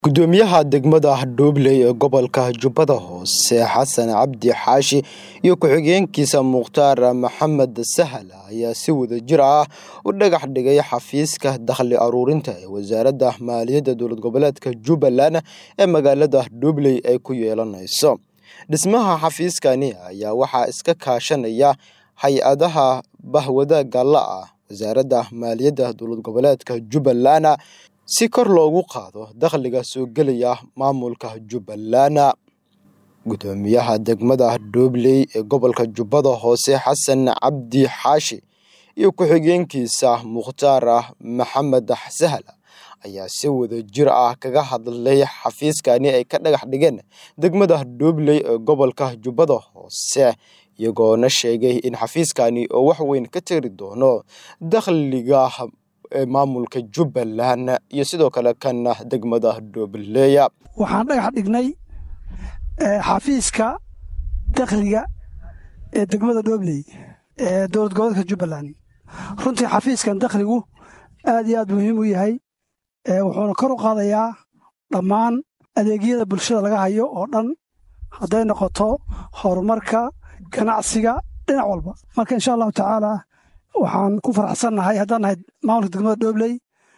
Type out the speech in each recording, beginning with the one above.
gudoomiyaha degmada Dhobley ee gobolka Jubbada Hoose Xasan Cabdi Xaashi iyo ku-xigeenkiisa Mukhtaar Maxamed Sahal ayaa si wadajir ah u dhagax dhigay xafiiska dakhli aruurinta ee wasaaradda maaliyadda dowlad goboleedka Jubbaland ee magaalada Dhobley ay ku yeelanayso dhismaha xafiiskani ayaa waxaa iska kaashanaya hay-adaha bahwadaagga la ah wasaaradda maaliyadda dowlad goboleedka Jubbaland si kor loogu qaado dakhliga soo gelaya maamulka Jubbaland gudoomiyaha degmada Dhobley ee gobolka Jubbada Hoose Xasan Cabdi Xaashi iyo ku-xigeenkiisa Mukhtaar Maxamed Sahal ayaa si wadajir ah kaga hadlay xafiiskani ay ka dhagax dhigeen degmada Dhobley ee gobolka Jubbada Hoose iyagoona sheegay in xafiiskani oo wax weyn ka tari doono dakhliga ee maamulka Jubbaland iyo sidoo kale kan degmada Dhobley waxaan dhagax dhignay xafiiska dakhliga ee degmada Dhobley ee dowlad goboleedka Jubbaland runtii xafiiskan dakhligu aad iyo aad muhiim u yahay wuxuuna kor u qaadayaa dhammaan adeegyada bulshada laga hayo oo dhan hadday noqoto horumarka ganacsiga dhinac walba marka insha allahu tacaala waxaan ku faraxsannahay haddaan nahay maamulka degmada Dhobley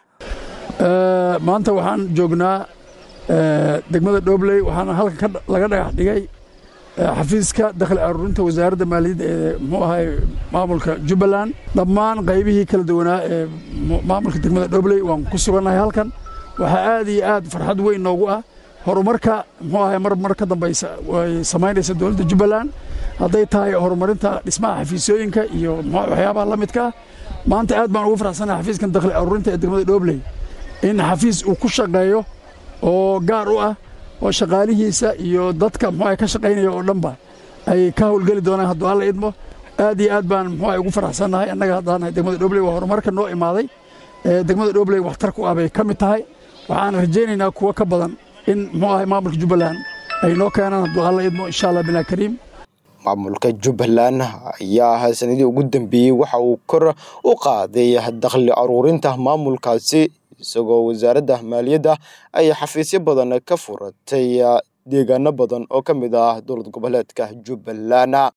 maanta waxaan joognaa degmada Dhobley waxaana halkan laga dhagax dhigay xafiiska dakhli aruurinta wasaaradda maaliyadda ee muxuu ahay maamulka Jubbaland dhammaan qaybihii kala duwanaa ee maamulka degmada Dhobley waan ku sugannahay halkan waxaa aad iyo aad farxad weyn noogu ah horumarka muxuu ahay mar mar ka dambaysa way samaynaysa dowladda Jubbaland hadday tahay horumarinta dhismaha xafiisyooyinka iyo waxyaabaha la midka ah maanta aad baan ugu faraxsanahay xafiiskan dakhli aruurinta ee degmada Dhobley in xafiis uu ku shaqeeyo oo gaar u ah oo shaqaalihiisa iyo dadka muxuu ka shaqaynaya oo dhanba ay ka howlgeli doonaan hadduu alla idmo aad iyo aad baan muxuu ugu faraxsannahay annaga haddaan nahay degmada Dhobley waa horumarka noo imaaday ee degmada Dhobley waxtar ku ah bay ka mid tahay waxaan rajaynaynaa kuwa ka badan in muxuu ahay maamulka Jubbaland ay noo keenaan hadduu alla idmo insha Allah bilaa kariim maamulka Jubbaland ayaa sanadii ugu dambeeyay waxa uu kor u qaaday dakhli aruurinta maamulkaasi isagoo wasaaradda maaliyadda ay xafiisyo badan ka furatay deegaano badan oo ka mid ah dowlad goboleedka Jubbaland